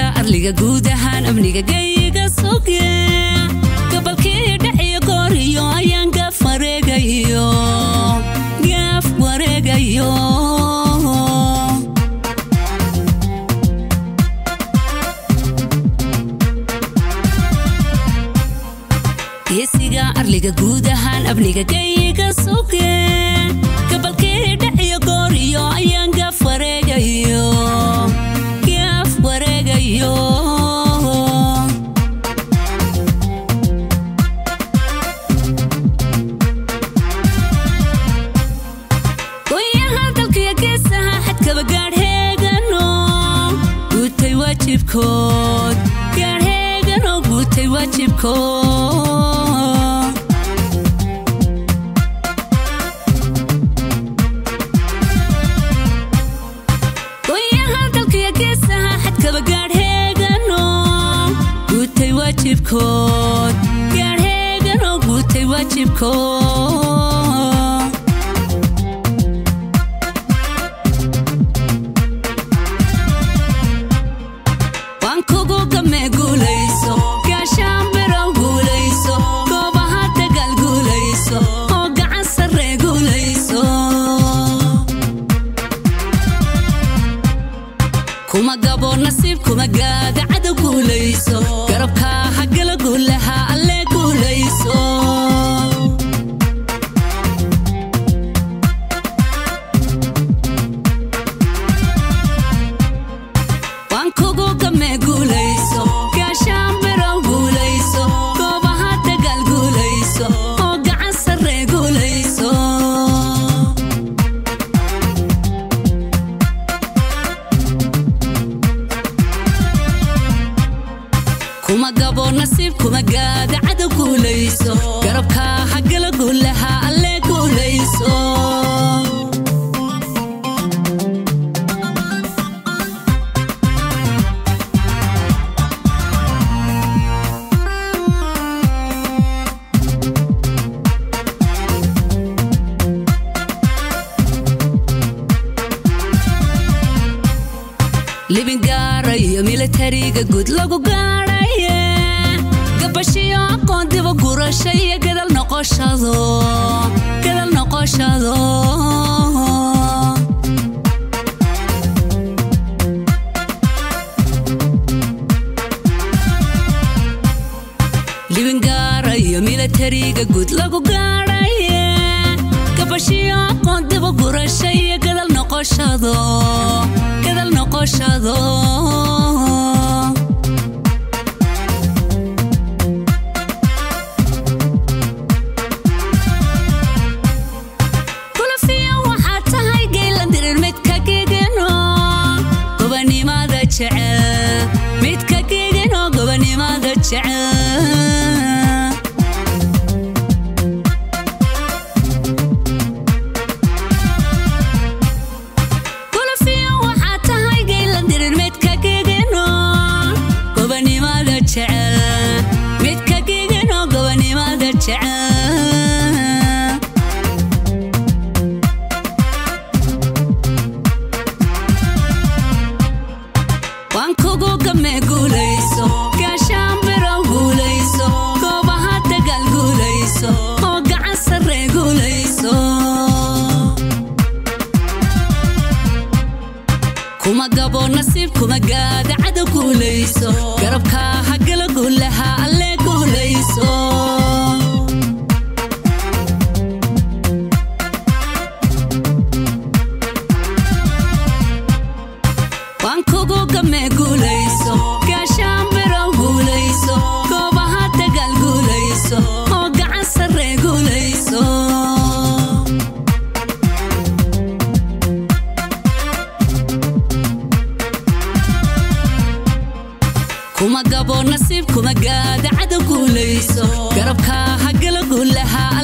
arliga guud ahaan amniga gayiga suge gabalkii dhaciyo gooriyo ayaan gaaf wareegayo gaaf wareegayo geesiga arliga guud ahaan amniga gayiga suge gabalkii dhaciyo gooriyo ayaan gaaf wareegayo gaaf wareegayo goyaha dalkiyo geesaha xadkaba gaadheegano guutay waajibkood gaadheegano guutay waajibkood goyaha dalkiyo geesaha xadkaba gaadheegano guutay waajibkood gaadheegano guutay waajibkood waan kugu game guulayso gaashaan birow guulayso goobaha dagaal guulayso oo gacan sarre guulayso kuma gabo nasiib kuma gaada cadow guulayso garabkaa hagala guulaha alle guulayso waan kugu game guulayso gaashaan birow guulayso goobaha dagaal guulayso oo gacan sarre guulayso kuma gabo nasiib kuma gaada cadow guulayso garabkaa hagala guulaha alle guulayso libin gaarayo militariga guud lagu gaadhaye gabashiyo aqoon diba gurasha iyo gadal noqoshado gadal noqoshado libin gaarayo militariga guud lagu gaadhaye gabashiyo aqoon diba gurasha iyo gadal noqoshado gadal noqoshado kulafiya waxaa tahay geylan dirir midka gegeno gobanimada jecel midka gegeno gobanimada jecel kulafiya waxaa tahay geylan dirir midka gegeno gobanimada jecel midka gegeno gobanimada jecel waan kugu game guulayso gaashaan birow guulayso goobaha dagaal guulayso oo gacan sarre guulayso kuma gabo nasiib kuma gaada cadow guulayso garabkaa hagala guulaha alle guulayso waan kugu game guulayso gaashaan birow guulayso goobaha dagaal guulayso oo gacan sarre guulayso kuma gabo nasiib kuma gaada cadow guulayso garabkaa hagala guulaha